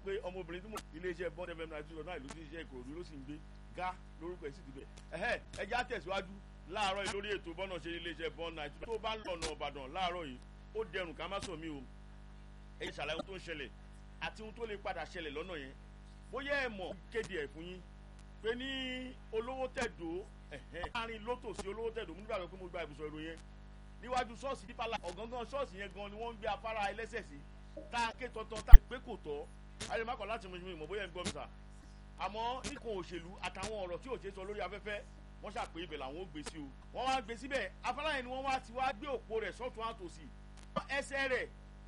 pé ọmọbìnrin tí mo iléeṣẹ́ bond fm ninety two náà ìlú tí iṣẹ́ ìkòròdú ló sì ń gbé ga lórúkọ ẹ̀ sì ti bẹ̀ ẹ̀hẹ́ ẹjẹ́ àtẹ̀síwájú láàárọ̀ yìí lórí ètò bọ́nà ṣe iléeṣẹ́ bond ninety two tó bá ń lọ̀nà ọ̀bàdàn láàárọ̀ yìí ó dẹrùn ká má sọ mí o ẹ̀yin ṣàlàyé ohun tó ń ṣẹlẹ̀ àti ohun tó lè padà ṣẹlẹ̀ lọ́nà yẹn bóyá ẹ̀ mọ̀ kéde ẹ̀ fún yín pé ní olówó tẹ̀dó láàrin lótò sí olówó tẹ̀dó mo nígbàgbọ́ pé mo gba ìbùsọ̀ èrò yẹn níwájú ṣọ́ọ̀ṣì dípàlà ọ̀gángán ṣọ́ọ̀ṣì yẹn gan ni wọ́n ń gbé afárá ẹlẹ́sẹ̀ sí tá a ké tọ́tọ́ tá a pé kò tọ́ ayélujára láti mú ìmọ̀ bóyá ń gbọ́ mi sà àmọ́ nìkan òṣèlú àtàwọn ọ̀rọ̀ tí òṣèlú sọ lórí afẹ́fẹ́ wọ́n ṣàpè ibẹ̀ làwọn ò gbé sí o wọ́n wá gbé síbẹ̀ afárá yẹn ni wọ́n wá ti wá gbé òpó rẹ̀ sọ́tún àtòsí ẹsẹ̀ rẹ̀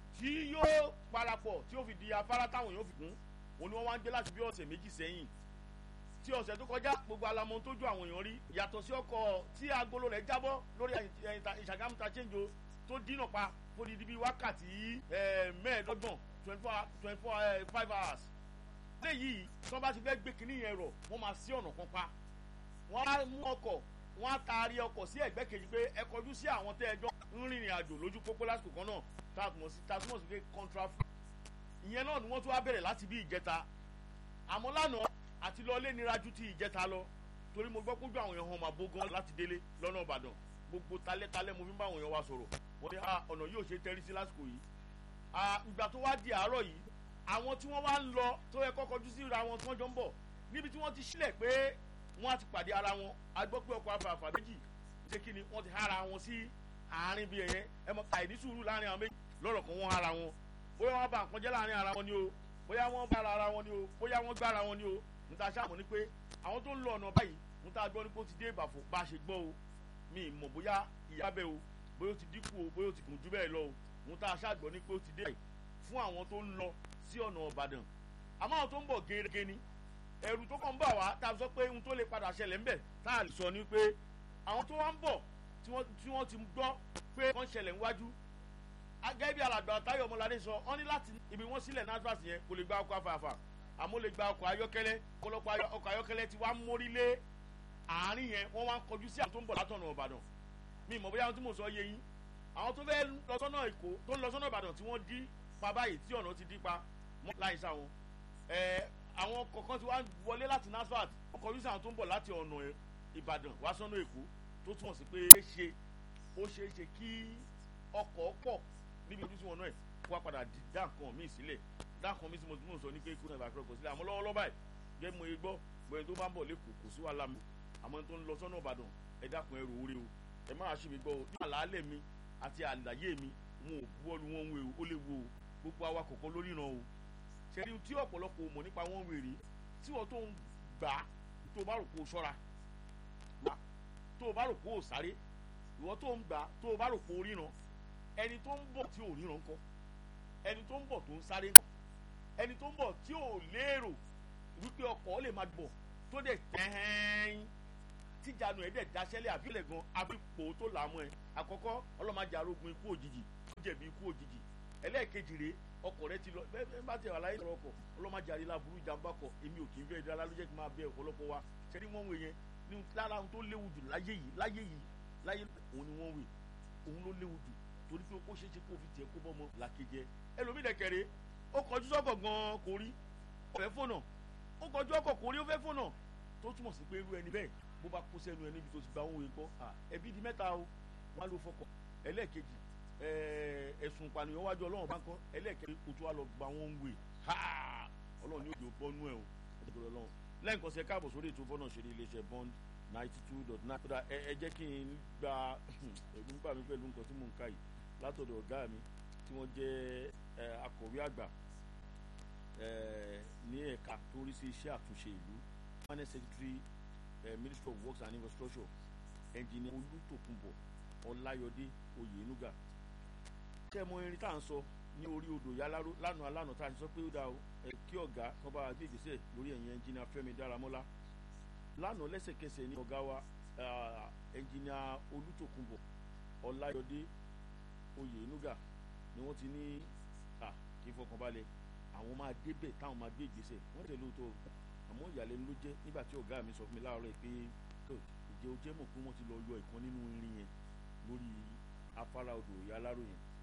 tí yóò parapọ̀ tí ó fi di afárá táwọn yóò fi kún òun ni wọ́n wá ń gbé láti bí ọ̀sẹ̀ méjì sẹ́yìn tí ọ̀sẹ̀ tó kọjá gbogbo alamọ tó ju àwọn èèyàn rí yàtọ̀ sí ọkọ̀ tí agolo rẹ̀ jábọ́ lórí ìṣàgámù ta ṣéǹjò tó dínà pa fódìdí bíi wákàtí mẹ́ẹ̀ẹ́dọ́gbọ̀n twenty four twenty four five hours léyìí tí wọ́n bá ti fẹ́ gbé kínní yẹn rọ̀ wọ́n máa sí ọ̀nà kan pa wọ́n á mú ọkọ̀ wọ́n á taari ọkọ̀ sí ẹ̀gbẹ́ kejì pé ẹ kọjú sí àwọn tẹ́ ẹjọ́ ń rìnrìn àjò lójú pópó lásìkò kan náà tààtùmọ̀ sí tààtùmọ̀ sí pé contraflow ìyẹn náà ni wọ́n tún wá bẹ̀rẹ̀ láti bí ìjẹta àmọ́ lánàá àti lọ lé nira ju ti ìjẹta lọ torí mo gbọ́ kójú àwọn èèyàn hàn máa bó gan láti délé lọ́nà ìbàdàn gbogbo talẹ́talẹ́ mo fi ń bá àwọn èèyàn wa sọ̀rọ̀ wọ́n ní ọ̀nà yóò ṣe tẹ́rí sí lásìkò yìí ìgbà tó wá di àárọ̀ yìí àwọn tí wọ́n wá ń lọ tó yẹ kọ́ kọjú sí ra wọn tí wọ́n jọ ń bọ̀ níbi tí wọ́n ti sílẹ̀ pé wọ́n á ti pàdé ara wọn a gbọ́ pé ọkọ̀ afàfà méjì ṣé kí ni wọ́n ti hára wọn sí àárín bíi ẹ̀yẹn ẹ mọ̀ àìní sùúrù láàrin àwọn méjì lọ́rọ̀ kan wọ́n hára wọn bóyá wọ́n bá nǹkan jẹ́ láàrin ara wọn ni o bóyá wọ́n bá ara wọn ni o bóyá wọ́n gbára wọn ni o níta sáàmù ni pé àwọn tó ń lọ ọ̀nà báyìí níta gbọ́ ni pé ó ti dé ìbàfò bá a ṣe gbọ́ o mi mọ̀ bóyá ìyá bẹ́ẹ̀ o bóyá ó ti dínkù o bóyá ó ti gùn jù bẹ́ẹ̀ lọ o níta sáàgbọ́ ni pé ó ti dé fún àwọn tó ń lọ sí ọ̀nà ọ̀bàdàn àmọ́ àwọn tó ń bọ̀ gẹ́gẹ́ ni ẹ̀rù tó kàn ń bà wá tá a sọ pé ohun tó lè padà ṣẹlẹ̀ ńbẹ̀ tá a lè sọ ni pé àwọn tó wá ń bọ̀ tí wọ́n ti gbọ́ pé wọ́n ṣẹlẹ̀ níwájú gẹ́gẹ́ bí alàgbà táyọ̀ ọmọládé sọ wọ́n ní láti ibi wọ́n sílẹ̀ nasfas yẹn kò lè gba ọkọ̀ afáfá àmọ́ lè gba ọkọ̀ ayọ́kẹ́lẹ́ ọ̀pọ̀lọpọ̀ ọkọ̀ ayọ́kẹ́lẹ́ ti wá mórí lé àárín yẹn wọ́n wá ń kọjú sí àwọn tó ń bọ̀ látọ̀nà ìbàdàn mi mọ̀ bóyá àwọn tí mo sọ yé yín àwọn tó fẹ́ lọ sọ́nà èkó tó ń lọ sọ́nà ìbàdàn tí wọ́n dí pa báyìí tí ọ̀nà ti dí pa mọ́ láì sáwọn àwọn kọ̀ọ̀kan ti wá wọlé láti nasfat wọ́n kọjú sí àwọn tó ń bọ̀ láti ọ̀nà ìbàdàn wá sọ́nà èkó tó túmọ̀ sí pé ó ṣeé ṣe kí ọkọ̀ pọ̀ níbi ojú sí wọn náà kó wá padà dá nǹkan míì sílẹ̀ dá nǹkan míì sí mo ti mú sọ ní pé kó náà ìbàkúrẹ́ kò sílẹ̀ àmọ́ lọ́wọ́lọ́wọ́ báyìí gẹ́gẹ́ mo ye gbọ́ gbẹ̀yìn tó bá ń bọ̀ lẹ́kọ̀ọ́ kò sí wàhálà mi àmọ́ tó ń lọ sọ́nà ìbàdàn ẹ dákun ẹ rò ó rè o ẹ má ṣe mi gbọ́ o ní àlàálẹ̀ mi àti àlàyé mi wọn ò buwọ́lu wọn wé o ó lè wo o gbogbo awakọ̀ kan lórí ìran o ṣẹ́ni tí ọ̀pọ̀lọpọ̀ mọ̀ nípa wọn wèrè tí wọ́n tó ń gbà tó bá rò kó o ṣọ́ra tó bá rò kó o sáré ìwọ tó ń gbà tó bá rò kó o ríran ẹni tó ń bọ̀ tí ò ríran ńkọ́ ẹni tó ń bọ̀ tó ń sáré ńkọ́ ẹni tó ń bọ̀ tí ò lérò wípé ọkọ̀ lè máa bọ̀ tó dẹ̀ tẹ́hẹ́n tíjànù ẹ̀ dẹ̀ daṣẹ́lẹ̀ àfilẹ̀ gan àfipò tó làámú ẹ̀ àkọ́kọ́ ọlọ́màjà arógun ikú òjijì ó jẹ̀bi ikú òjijì ẹlẹ́ẹ̀kejì rèé ọkọ̀ rẹ ti lọ bẹ́ẹ̀ bá ti wà láyé sọ̀rọ̀ ọkọ̀ ọlọ́màjà rí láburú ìjàmbá kọ̀ èmi ò kì í fẹ́ ìdára ló jẹ́ kí n máa bẹ ọ̀pọ̀lọpọ̀ wa ṣẹ́ni wọ́n wé yẹn ní lára ohun tó léwu jù láyé yìí láyé yìí láyé òun ni wọ́n wé òun ló léwu jù torí pé ó ṣeé ṣe kó fi tiẹ̀ kó bọ́ ọmọ làkejì ẹlòmíì dẹ̀kẹ̀rẹ̀ ó kọjú sọ́kọ̀ gan-an kò rí ó fẹ́ fónà ó kọjú ọkọ̀ kò rí ó fẹ́ fónà tó túmọ̀ sí pé irú ẹni bẹ́ẹ̀ bó bá kó sẹ́nu ẹ níbi tó ti gba ohun ìgbọ́ ẹbí di mẹ́ta o wọ́n á lọ fọkọ̀ ẹlẹ́ẹ̀kejì ẹ̀sùn ìpànìyàn wájú ọlọ́run bá ń kọ́ ẹlẹ́ẹ̀kejì kò tó wá lọ gba wọn wè ọlọ́run ní òjò bọ́nú ẹ̀ o ẹ̀dùnkọ̀ ọlọ́run lẹ́yìn kan ṣe káàbọ̀ sórí ètò fọ́nà ṣeré iléeṣẹ́ bond ninety two dot nine kódà ẹ jẹ́ kí n gba ẹ̀gbọ́n gbà mí pẹ̀lú nǹkan tí mò ń ka yìí látọ̀dọ̀ ọ̀gá mi tí wọ́n jẹ́ akọ̀wé àgbà ní ẹ̀ka tó rí sí iṣẹ́ àtúnṣe ìlú permanent secretary ministry of works and infrastructure engineer olùtòkùnbọ̀ ọláyọdé oyènúgà ṣé mo irin tá à ń sọ ní orí odò yáláró lánàá lánàá tá a ti sọ pé ó dáa ẹ kí ọ̀gá kan bá gbé ìgbésẹ̀ lórí ẹ̀yìn engineer fẹ́mi dáramọ́lá lánàá lẹ́sẹ̀kẹsẹ̀ ní ọ̀gá wa engineer olùtòkùnbọ̀ ọláyọdé oyènúgà ni wọ́n ti ní kí n fọkànbalẹ̀ àwọn máa débẹ̀ táwọn máa gbé ìgbésẹ̀ wọ́n tẹ̀ lóòótọ́ àmọ́ ìyàlẹ́nu ló jẹ́ nígbà tí ọ̀gá mi sọ fún mi láàárọ̀ pé ìjẹ́ o jẹ́ mọ̀ pé wọ́n ti lọ yọ ìkan nínú irin yẹn lórí afárá odò ìyá aláró yẹn